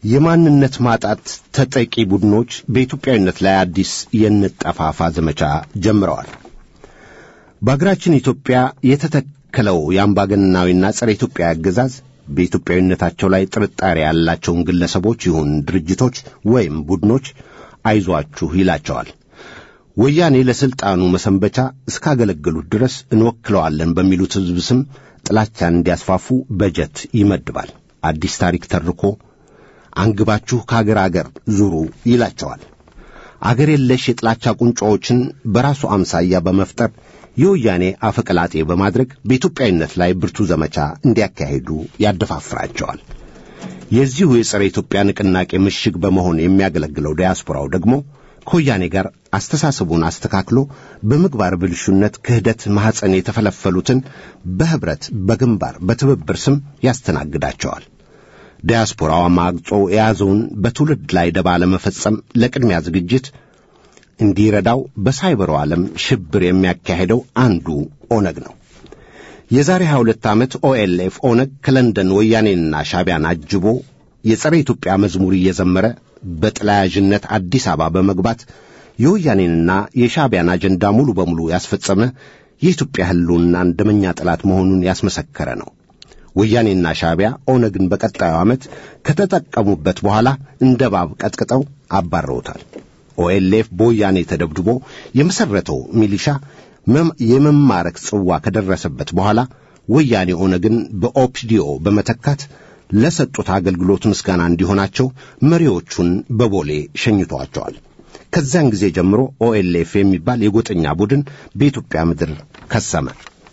የማንነት ማጣት ተጠቂ ቡድኖች በኢትዮጵያዊነት ላይ አዲስ የንጠፋፋ ዘመቻ ጀምረዋል። በአገራችን ኢትዮጵያ የተተከለው የአምባገነናዊና ጸረ ኢትዮጵያ አገዛዝ በኢትዮጵያዊነታቸው ላይ ጥርጣሬ ያላቸውን ግለሰቦች ይሁን ድርጅቶች ወይም ቡድኖች አይዟችሁ ይላቸዋል። ወያኔ ለሥልጣኑ መሰንበቻ እስካገለገሉት ድረስ እንወክለዋለን በሚሉት ሕዝብ ስም ጥላቻን እንዲያስፋፉ በጀት ይመድባል። አዲስ ታሪክ ተርኮ አንግባችሁ ከአገር አገር ዙሩ ይላቸዋል። አገር የለሽ የጥላቻ ቁንጮዎችን በራሱ አምሳያ በመፍጠር የወያኔ አፈቀላጤ በማድረግ በኢትዮጵያዊነት ላይ ብርቱ ዘመቻ እንዲያካሂዱ ያደፋፍራቸዋል። የዚሁ የጸረ ኢትዮጵያ ንቅናቄ ምሽግ በመሆን የሚያገለግለው ዲያስፖራው ደግሞ ከወያኔ ጋር አስተሳሰቡን አስተካክሎ በምግባር ብልሹነት፣ ክህደት ማኅፀን የተፈለፈሉትን በኅብረት በግንባር በትብብር ስም ያስተናግዳቸዋል። ዲያስፖራው አማግጦ የያዘውን በትውልድ ላይ ደባ ለመፈጸም ለቅድሚያ ዝግጅት እንዲረዳው በሳይበሩ ዓለም ሽብር የሚያካሄደው አንዱ ኦነግ ነው። የዛሬ 22 ዓመት ኦኤልኤፍ ኦነግ ከለንደን ወያኔንና ሻቢያን አጅቦ የጸረ ኢትዮጵያ መዝሙር እየዘመረ በጥላያዥነት አዲስ አበባ በመግባት የወያኔንና የሻቢያን አጀንዳ ሙሉ በሙሉ ያስፈጸመ የኢትዮጵያ ሕልውናን ደመኛ ጠላት መሆኑን ያስመሰከረ ነው። ወያኔና ሻቢያ ኦነግን በቀጣዩ ዓመት ከተጠቀሙበት በኋላ እንደ ባብ ቀጥቅጠው አባረውታል። ኦኤልኤፍ በወያኔ ተደብድቦ የመሠረተው ሚሊሻ የመማረክ ጽዋ ከደረሰበት በኋላ ወያኔ ኦነግን በኦፒዲኦ በመተካት ለሰጡት አገልግሎት ምስጋና እንዲሆናቸው መሪዎቹን በቦሌ ሸኝቷቸዋል። ከዚያን ጊዜ ጀምሮ ኦኤልኤፍ የሚባል የጎጠኛ ቡድን በኢትዮጵያ ምድር ከሰመ።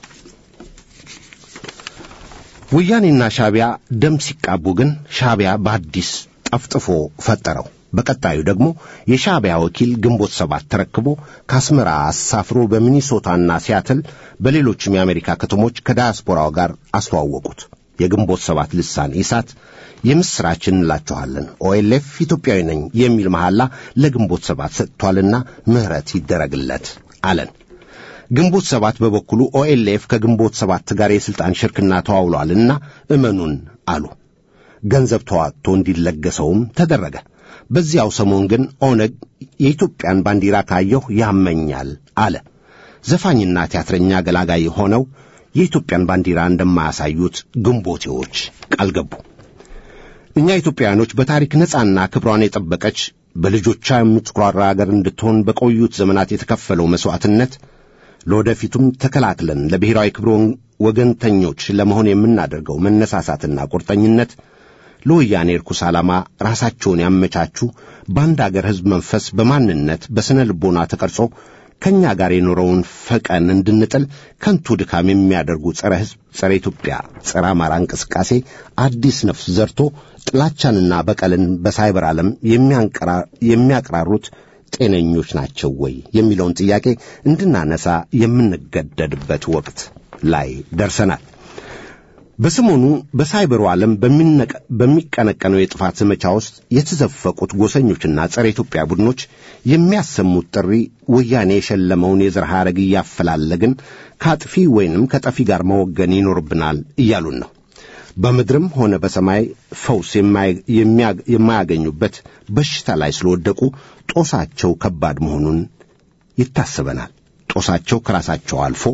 ወያኔና ሻቢያ ደም ሲቃቡ ግን ሻቢያ በአዲስ ጠፍጥፎ ፈጠረው። በቀጣዩ ደግሞ የሻቢያ ወኪል ግንቦት ሰባት ተረክቦ ከአስመራ አሳፍሮ በሚኒሶታና ሲያትል በሌሎችም የአሜሪካ ከተሞች ከዳያስፖራው ጋር አስተዋወቁት። የግንቦት ሰባት ልሳን ኢሳት የምሥራች እንላችኋለን፣ ኦኤልኤፍ ኢትዮጵያዊ ነኝ የሚል መሐላ ለግንቦት ሰባት ሰጥቷልና ምሕረት ይደረግለት አለን። ግንቦት ሰባት በበኩሉ ኦኤልኤፍ ከግንቦት ሰባት ጋር የሥልጣን ሽርክና ተዋውሏልና እመኑን አሉ። ገንዘብ ተዋጥቶ እንዲለገሰውም ተደረገ። በዚያው ሰሞን ግን ኦነግ የኢትዮጵያን ባንዲራ ካየሁ ያመኛል አለ። ዘፋኝና ቲያትረኛ ገላጋይ ሆነው የኢትዮጵያን ባንዲራ እንደማያሳዩት ግንቦቴዎች ቃል ገቡ። እኛ ኢትዮጵያውያኖች በታሪክ ነጻና ክብሯን የጠበቀች በልጆቿ የምትኩራራ አገር እንድትሆን በቆዩት ዘመናት የተከፈለው መሥዋዕትነት ለወደፊቱም ተከላክለን ለብሔራዊ ክብር ወገንተኞች ለመሆን የምናደርገው መነሳሳትና ቁርጠኝነት ለወያኔ ርኩስ ዓላማ ራሳቸውን ያመቻቹ በአንድ አገር ሕዝብ መንፈስ በማንነት በሥነ ልቦና ተቀርጾ ከእኛ ጋር የኖረውን ፈቀን እንድንጥል ከንቱ ድካም የሚያደርጉ ጸረ ሕዝብ፣ ጸረ ኢትዮጵያ፣ ጸረ አማራ እንቅስቃሴ አዲስ ነፍስ ዘርቶ ጥላቻንና በቀልን በሳይበር ዓለም የሚያቀራሩት ጤነኞች ናቸው ወይ የሚለውን ጥያቄ እንድናነሳ የምንገደድበት ወቅት ላይ ደርሰናል። በሰሞኑ በሳይበሩ ዓለም በሚቀነቀነው የጥፋት ዘመቻ ውስጥ የተዘፈቁት ጎሰኞችና ጸረ ኢትዮጵያ ቡድኖች የሚያሰሙት ጥሪ ወያኔ የሸለመውን የዘር ሐረግ እያፈላለግን ከአጥፊ ወይንም ከጠፊ ጋር መወገን ይኖርብናል እያሉን ነው። በምድርም ሆነ በሰማይ ፈውስ የማያገኙበት በሽታ ላይ ስለወደቁ ጦሳቸው ከባድ መሆኑን ይታሰበናል። ጦሳቸው ከራሳቸው አልፎ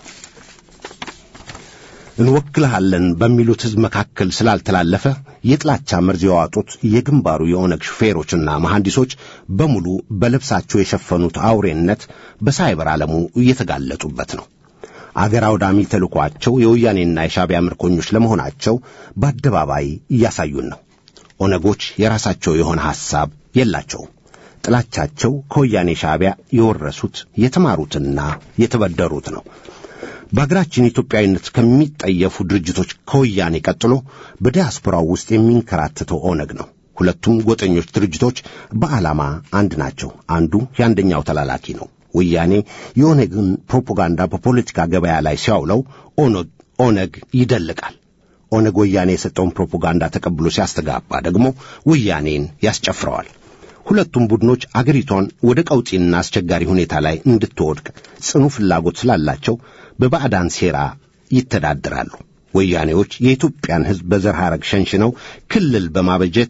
እንወክልሃለን በሚሉት ሕዝብ መካከል ስላልተላለፈ የጥላቻ መርዝ የዋጡት የግንባሩ የኦነግ ሹፌሮችና መሐንዲሶች በሙሉ በልብሳቸው የሸፈኑት አውሬነት በሳይበር ዓለሙ እየተጋለጡበት ነው። አገር አውዳሚ ተልኳቸው የወያኔና የሻቢያ ምርኮኞች ለመሆናቸው በአደባባይ እያሳዩን ነው። ኦነጎች የራሳቸው የሆነ ሐሳብ የላቸውም። ጥላቻቸው ከወያኔ ሻቢያ የወረሱት የተማሩትና የተበደሩት ነው። በአገራችን ኢትዮጵያዊነት ከሚጠየፉ ድርጅቶች ከወያኔ ቀጥሎ በዲያስፖራው ውስጥ የሚንከራተተው ኦነግ ነው። ሁለቱም ጎጠኞች ድርጅቶች በዓላማ አንድ ናቸው። አንዱ የአንደኛው ተላላኪ ነው። ወያኔ የኦነግን ፕሮፓጋንዳ በፖለቲካ ገበያ ላይ ሲያውለው ኦነግ ይደልቃል። ኦነግ ወያኔ የሰጠውን ፕሮፓጋንዳ ተቀብሎ ሲያስተጋባ ደግሞ ወያኔን ያስጨፍረዋል። ሁለቱም ቡድኖች አገሪቷን ወደ ቀውጢና አስቸጋሪ ሁኔታ ላይ እንድትወድቅ ጽኑ ፍላጎት ስላላቸው በባዕዳን ሴራ ይተዳደራሉ። ወያኔዎች የኢትዮጵያን ሕዝብ በዘር ሐረግ ሸንሽነው ክልል በማበጀት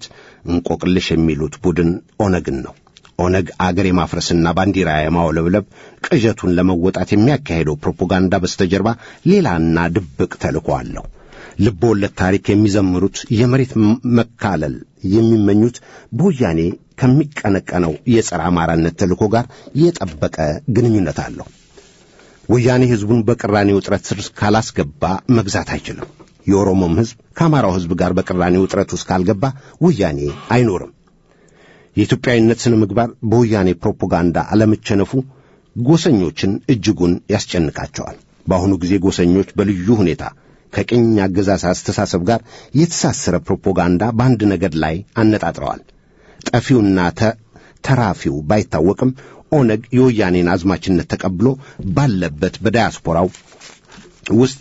እንቆቅልሽ የሚሉት ቡድን ኦነግን ነው። ኦነግ አገር የማፍረስና ባንዲራ የማውለብለብ ቅዠቱን ለመወጣት የሚያካሄደው ፕሮፓጋንዳ በስተጀርባ ሌላና ድብቅ ተልእኮ አለው። ልብ ወለድ ታሪክ የሚዘምሩት የመሬት መካለል የሚመኙት በወያኔ ከሚቀነቀነው የጸረ አማራነት ተልእኮ ጋር የጠበቀ ግንኙነት አለው። ወያኔ ሕዝቡን በቅራኔ ውጥረት ስር ካላስገባ መግዛት አይችልም። የኦሮሞም ሕዝብ ከአማራው ሕዝብ ጋር በቅራኔ ውጥረት ውስጥ ካልገባ ወያኔ አይኖርም። የኢትዮጵያዊነት ስነ ምግባር በወያኔ ፕሮፓጋንዳ አለመቸነፉ ጎሰኞችን እጅጉን ያስጨንቃቸዋል። በአሁኑ ጊዜ ጎሰኞች በልዩ ሁኔታ ከቅኝ አገዛዝ አስተሳሰብ ጋር የተሳሰረ ፕሮፓጋንዳ በአንድ ነገድ ላይ አነጣጥረዋል። ጠፊውና ተራፊው ባይታወቅም ኦነግ የወያኔን አዝማችነት ተቀብሎ ባለበት በዳያስፖራው ውስጥ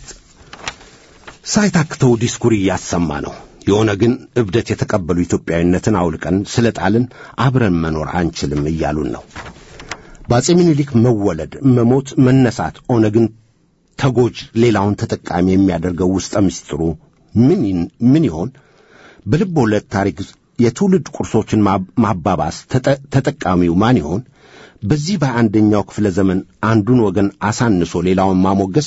ሳይታክተው ዲስኩር እያሰማ ነው። የኦነግን እብደት የተቀበሉ ኢትዮጵያዊነትን አውልቀን ስለ ጣልን አብረን መኖር አንችልም እያሉን ነው። በአጼ ምኒልክ መወለድ፣ መሞት፣ መነሳት ኦነግን ተጎጅ ሌላውን ተጠቃሚ የሚያደርገው ውስጠ ምስጢሩ ምን ይሆን? በልብ ወለድ ታሪክ የትውልድ ቁርሶችን ማባባስ ተጠቃሚው ማን ይሆን? በዚህ በአንደኛው ክፍለ ዘመን አንዱን ወገን አሳንሶ ሌላውን ማሞገስ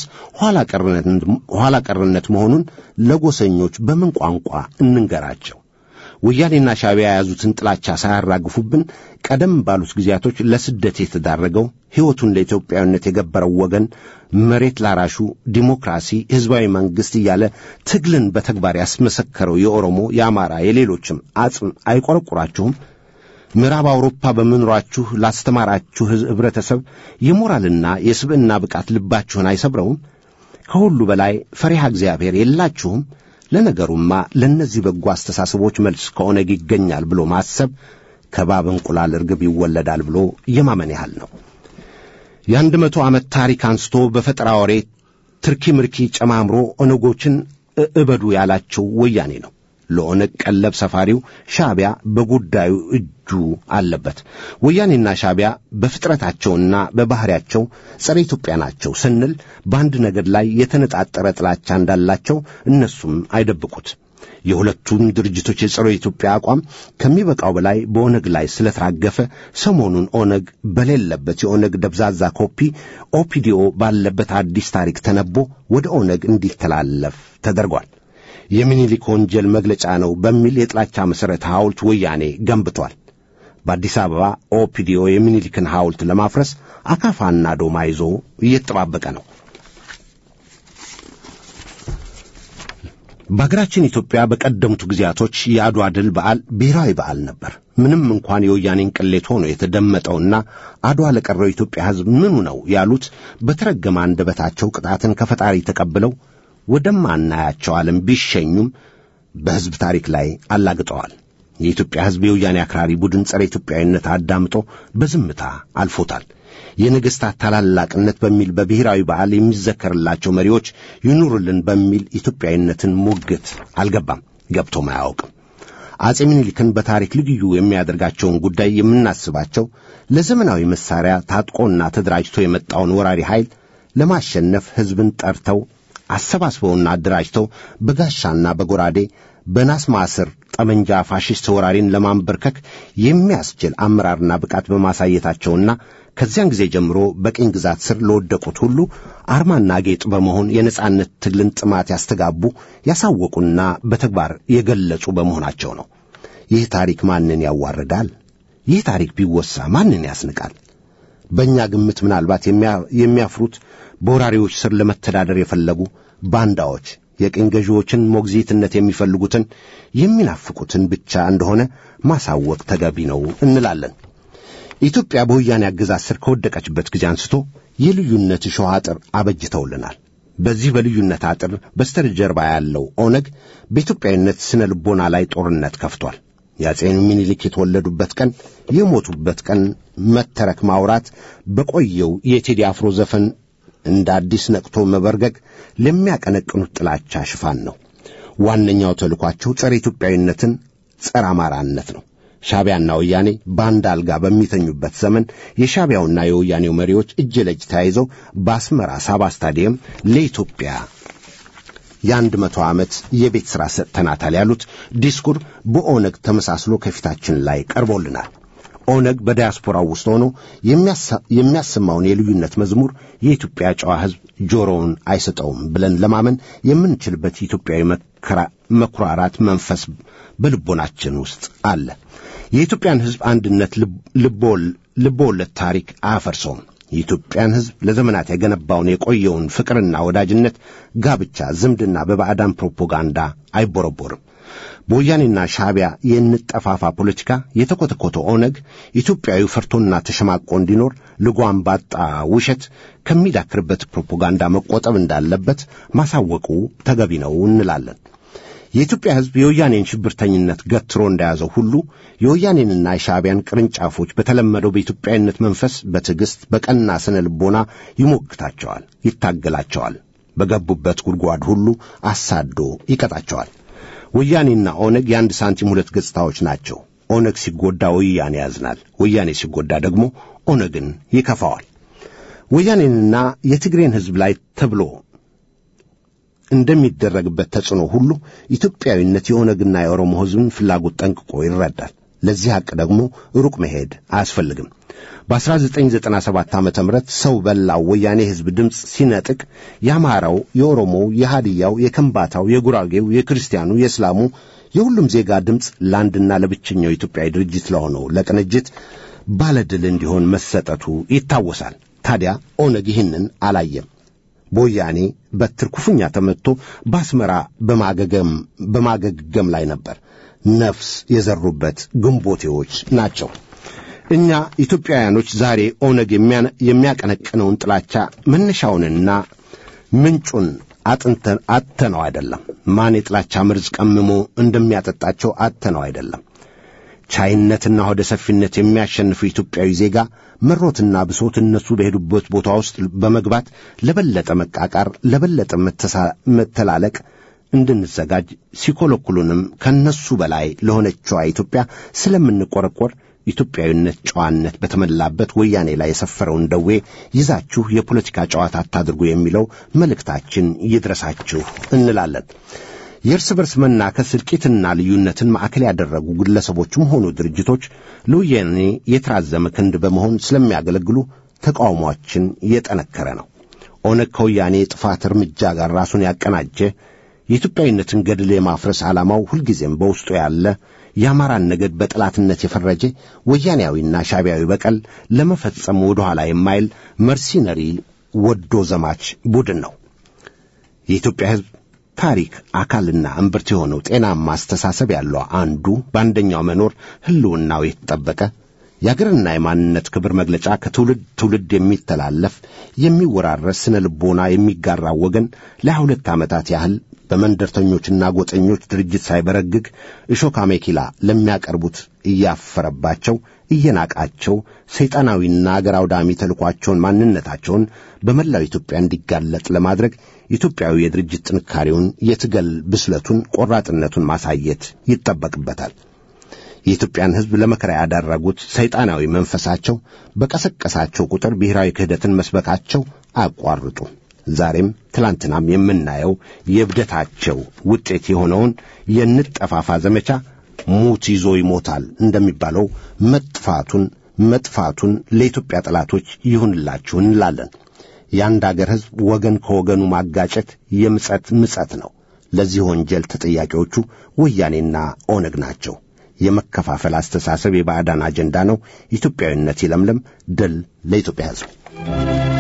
ኋላ ቀርነት መሆኑን ለጎሰኞች በምን ቋንቋ እንንገራቸው? ወያኔና ሻዕቢያ የያዙትን ጥላቻ ሳያራግፉብን ቀደም ባሉት ጊዜያቶች ለስደት የተዳረገው ሕይወቱን ለኢትዮጵያዊነት የገበረው ወገን መሬት ላራሹ ዲሞክራሲ፣ ሕዝባዊ መንግሥት እያለ ትግልን በተግባር ያስመሰከረው የኦሮሞ፣ የአማራ፣ የሌሎችም አጽም አይቆረቁራችሁም? ምዕራብ አውሮፓ በመኖራችሁ ላስተማራችሁ ኅብረተሰብ የሞራልና የስብዕና ብቃት ልባችሁን አይሰብረውም? ከሁሉ በላይ ፈሪሃ እግዚአብሔር የላችሁም? ለነገሩማ ለእነዚህ በጎ አስተሳሰቦች መልስ ከኦነግ ይገኛል ብሎ ማሰብ ከባብ እንቁላል እርግብ ይወለዳል ብሎ የማመን ያህል ነው። የአንድ መቶ ዓመት ታሪክ አንስቶ በፈጠራ ወሬ ትርኪ ምርኪ ጨማምሮ ኦነጎችን እበዱ ያላቸው ወያኔ ነው። ለኦነግ ቀለብ ሰፋሪው ሻዕቢያ በጉዳዩ እጁ አለበት። ወያኔና ሻዕቢያ በፍጥረታቸውና በባሕሪያቸው ጸረ ኢትዮጵያ ናቸው ስንል በአንድ ነገድ ላይ የተነጣጠረ ጥላቻ እንዳላቸው እነሱም አይደብቁት። የሁለቱም ድርጅቶች የጸረ ኢትዮጵያ አቋም ከሚበቃው በላይ በኦነግ ላይ ስለተራገፈ ሰሞኑን ኦነግ በሌለበት የኦነግ ደብዛዛ ኮፒ ኦፒዲኦ ባለበት አዲስ ታሪክ ተነቦ ወደ ኦነግ እንዲተላለፍ ተደርጓል። የሚኒሊክ ወንጀል መግለጫ ነው በሚል የጥላቻ መሠረት ሐውልት ወያኔ ገንብቷል። በአዲስ አበባ ኦፒዲኦ የሚኒሊክን ሐውልት ለማፍረስ አካፋና ዶማ ይዞ እየተጠባበቀ ነው። በአገራችን ኢትዮጵያ በቀደሙት ጊዜያቶች የአድዋ ድል በዓል ብሔራዊ በዓል ነበር። ምንም እንኳን የወያኔን ቅሌት ሆኖ የተደመጠውና አድዋ ለቀረው ኢትዮጵያ ሕዝብ ምኑ ነው ያሉት በተረገመ አንደበታቸው ቅጣትን ከፈጣሪ ተቀብለው ወደማናያቸው ዓለም ቢሸኙም በሕዝብ ታሪክ ላይ አላግጠዋል። የኢትዮጵያ ሕዝብ የወያኔ አክራሪ ቡድን ጸረ ኢትዮጵያዊነት አዳምጦ በዝምታ አልፎታል። የነገሥታት ታላላቅነት በሚል በብሔራዊ በዓል የሚዘከርላቸው መሪዎች ይኑሩልን በሚል ኢትዮጵያዊነትን ሙግት አልገባም፣ ገብቶም አያውቅም። አጼ ምኒልክን በታሪክ ልዩ የሚያደርጋቸውን ጉዳይ የምናስባቸው ለዘመናዊ መሳሪያ ታጥቆና ተደራጅቶ የመጣውን ወራሪ ኃይል ለማሸነፍ ሕዝብን ጠርተው አሰባስበውና አደራጅተው በጋሻና በጎራዴ በናስ ማስር ጠመንጃ ፋሽስት ወራሪን ለማንበርከክ የሚያስችል አመራርና ብቃት በማሳየታቸውና ከዚያን ጊዜ ጀምሮ በቅኝ ግዛት ስር ለወደቁት ሁሉ አርማና ጌጥ በመሆን የነጻነት ትግልን ጥማት ያስተጋቡ ያሳወቁና በተግባር የገለጹ በመሆናቸው ነው። ይህ ታሪክ ማንን ያዋርዳል? ይህ ታሪክ ቢወሳ ማንን ያስንቃል? በእኛ ግምት ምናልባት የሚያፍሩት በወራሪዎች ስር ለመተዳደር የፈለጉ ባንዳዎች የቅኝ ገዢዎችን ሞግዚትነት የሚፈልጉትን የሚናፍቁትን ብቻ እንደሆነ ማሳወቅ ተገቢ ነው እንላለን። ኢትዮጵያ በወያኔ አገዛዝ ስር ከወደቀችበት ጊዜ አንስቶ የልዩነት እሾህ አጥር አበጅተውልናል። በዚህ በልዩነት አጥር በስተጀርባ ያለው ኦነግ በኢትዮጵያዊነት ስነ ልቦና ላይ ጦርነት ከፍቷል። የአጼ ምኒልክ የተወለዱበት ቀን የሞቱበት ቀን መተረክ ማውራት በቆየው የቴዲ አፍሮ ዘፈን እንደ አዲስ ነቅቶ መበርገግ ለሚያቀነቅኑት ጥላቻ ሽፋን ነው። ዋነኛው ተልኳቸው ጸረ ኢትዮጵያዊነትን፣ ጸረ አማራነት ነው። ሻዕቢያና ወያኔ በአንድ አልጋ በሚተኙበት ዘመን የሻዕቢያውና የወያኔው መሪዎች እጅ ለእጅ ተያይዘው በአስመራ ሳባ ስታዲየም ለኢትዮጵያ የአንድ መቶ ዓመት የቤት ሥራ ሰጥተናታል ያሉት ዲስኩር በኦነግ ተመሳስሎ ከፊታችን ላይ ቀርቦልናል። ኦነግ በዲያስፖራው ውስጥ ሆኖ የሚያሰማውን የልዩነት መዝሙር የኢትዮጵያ ጨዋ ሕዝብ ጆሮውን አይሰጠውም ብለን ለማመን የምንችልበት ኢትዮጵያዊ መኩራራት መንፈስ በልቦናችን ውስጥ አለ። የኢትዮጵያን ሕዝብ አንድነት ልቦወለድ ታሪክ አያፈርሰውም። የኢትዮጵያን ሕዝብ ለዘመናት የገነባውን የቆየውን ፍቅርና ወዳጅነት፣ ጋብቻ፣ ዝምድና በባዕዳን ፕሮፓጋንዳ አይቦረቦርም። በወያኔና ሻዕቢያ የንጠፋፋ ፖለቲካ የተኮተኮተ ኦነግ ኢትዮጵያዊ ፈርቶና ተሸማቆ እንዲኖር ልጓም ባጣ ውሸት ከሚዳክርበት ፕሮፓጋንዳ መቆጠብ እንዳለበት ማሳወቁ ተገቢ ነው እንላለን። የኢትዮጵያ ሕዝብ የወያኔን ሽብርተኝነት ገትሮ እንደያዘው ሁሉ የወያኔንና የሻዕቢያን ቅርንጫፎች በተለመደው በኢትዮጵያዊነት መንፈስ በትዕግሥት በቀና ስነ ልቦና ይሞግታቸዋል፣ ይታገላቸዋል። በገቡበት ጉድጓድ ሁሉ አሳዶ ይቀጣቸዋል። ወያኔና ኦነግ የአንድ ሳንቲም ሁለት ገጽታዎች ናቸው። ኦነግ ሲጎዳ ወያኔ ያዝናል፣ ወያኔ ሲጎዳ ደግሞ ኦነግን ይከፋዋል። ወያኔንና የትግሬን ሕዝብ ላይ ተብሎ እንደሚደረግበት ተጽዕኖ ሁሉ ኢትዮጵያዊነት የኦነግና የኦሮሞ ሕዝብን ፍላጎት ጠንቅቆ ይረዳል። ለዚህ ሐቅ ደግሞ ሩቅ መሄድ አያስፈልግም። በ1997 ዓ ም ሰው በላው ወያኔ ሕዝብ ድምፅ ሲነጥቅ የአማራው፣ የኦሮሞው፣ የሃዲያው፣ የከምባታው፣ የጉራጌው፣ የክርስቲያኑ፣ የእስላሙ የሁሉም ዜጋ ድምፅ ለአንድና ለብቸኛው ኢትዮጵያዊ ድርጅት ለሆነው ለቅንጅት ባለድል እንዲሆን መሰጠቱ ይታወሳል። ታዲያ ኦነግ ይህንን አላየም። በወያኔ በትር ክፉኛ ተመትቶ በአስመራ በማገገም ላይ ነበር። ነፍስ የዘሩበት ግንቦቴዎች ናቸው። እኛ ኢትዮጵያውያኖች ዛሬ ኦነግ የሚያቀነቅነውን ጥላቻ መነሻውንና ምንጩን አጥተነው አይደለም። ማን የጥላቻ መርዝ ቀምሞ እንደሚያጠጣቸው አጥተነው አይደለም። ቻይነትና ሆደ ሰፊነት የሚያሸንፉ ኢትዮጵያዊ ዜጋ መሮትና ብሶት እነሱ በሄዱበት ቦታ ውስጥ በመግባት ለበለጠ መቃቃር፣ ለበለጠ መተላለቅ እንድንዘጋጅ ሲኮለኩሉንም ከነሱ በላይ ለሆነችዋ ኢትዮጵያ ስለምንቆረቆር ኢትዮጵያዊነት ጨዋነት በተመላበት ወያኔ ላይ የሰፈረውን ደዌ ይዛችሁ የፖለቲካ ጨዋታ አታድርጉ የሚለው መልእክታችን ይድረሳችሁ እንላለን። የእርስ በርስ መናከስ እልቂትና ልዩነትን ማዕከል ያደረጉ ግለሰቦችም ሆኑ ድርጅቶች ለወያኔ የተራዘመ ክንድ በመሆን ስለሚያገለግሉ ተቃውሟችን የጠነከረ ነው። ኦነግ ከወያኔ የጥፋት እርምጃ ጋር ራሱን ያቀናጀ የኢትዮጵያዊነትን ገድል የማፍረስ ዓላማው ሁልጊዜም በውስጡ ያለ የአማራን ነገድ በጠላትነት የፈረጀ ወያኔያዊና ሻቢያዊ በቀል ለመፈጸም ወደ ኋላ የማይል መርሲነሪ ወዶ ዘማች ቡድን ነው። የኢትዮጵያ ሕዝብ ታሪክ አካልና እምብርት የሆነው ጤናማ አስተሳሰብ ያለው አንዱ በአንደኛው መኖር ሕልውናው የተጠበቀ የአገርና የማንነት ክብር መግለጫ ከትውልድ ትውልድ የሚተላለፍ የሚወራረስ ስነ ልቦና የሚጋራው ወገን ለሀያ ሁለት ዓመታት ያህል በመንደርተኞችና ጎጠኞች ድርጅት ሳይበረግግ እሾካ ሜኪላ ለሚያቀርቡት እያፈረባቸው እየናቃቸው ሰይጣናዊና አገር አውዳሚ ተልኳቸውን ማንነታቸውን በመላው ኢትዮጵያ እንዲጋለጥ ለማድረግ ኢትዮጵያዊ የድርጅት ጥንካሬውን፣ የትገል ብስለቱን፣ ቆራጥነቱን ማሳየት ይጠበቅበታል። የኢትዮጵያን ሕዝብ ለመከራ ያዳረጉት ሰይጣናዊ መንፈሳቸው በቀሰቀሳቸው ቁጥር ብሔራዊ ክህደትን መስበካቸው አያቋርጡ። ዛሬም ትላንትናም የምናየው የእብደታቸው ውጤት የሆነውን የንጠፋፋ ዘመቻ ሙት ይዞ ይሞታል እንደሚባለው መጥፋቱን መጥፋቱን ለኢትዮጵያ ጠላቶች ይሁንላችሁ እንላለን። የአንድ አገር ሕዝብ ወገን ከወገኑ ማጋጨት የምጸት ምጸት ነው። ለዚህ ወንጀል ተጠያቂዎቹ ወያኔና ኦነግ ናቸው። የመከፋፈል አስተሳሰብ የባዕዳን አጀንዳ ነው። ኢትዮጵያዊነት ይለምለም። ድል ለኢትዮጵያ ሕዝብ።